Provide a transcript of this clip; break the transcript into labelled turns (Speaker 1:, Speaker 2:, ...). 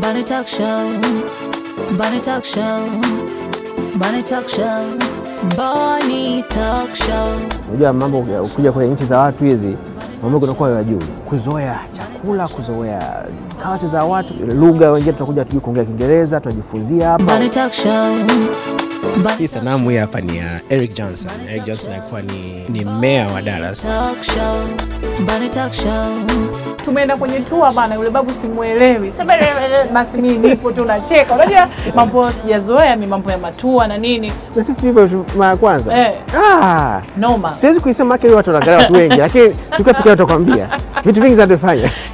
Speaker 1: Bunny Talk Show. Bunny Talk Show. Bunny Talk Show. Bunny Talk Show.
Speaker 2: Unajua mambo ukija kwenye nchi za watu hizi mambo kunakuwa ya juu, kuzoea chakula, kuzoea kawati za watu, lugha. Wengine tunakuja tujui kuongea Kiingereza, tunajifunzia hapa.
Speaker 1: Bunny Talk Show. Bunny
Speaker 3: Hii sanamu hii hapa ni ya Eric Johnson. Eric Johnson alikuwa ni, ni meya wa Dallas.
Speaker 1: Talk Show. Bunny Talk Show.
Speaker 4: tumeenda kwenye tua bana, yule babu simuelewi. Sema, Basi mimi nipo tu nacheka. Unajua mambo sijazoea mi mambo ya matua na nini,
Speaker 2: Na sisi tulivyo mara ya kwanza
Speaker 4: Eh.
Speaker 2: ah,
Speaker 4: noma.
Speaker 2: siwezi kuisema haki watu wanaangalia watu wengi, lakini tukiwa pekee tutakwambia vitu vingi zinatufanya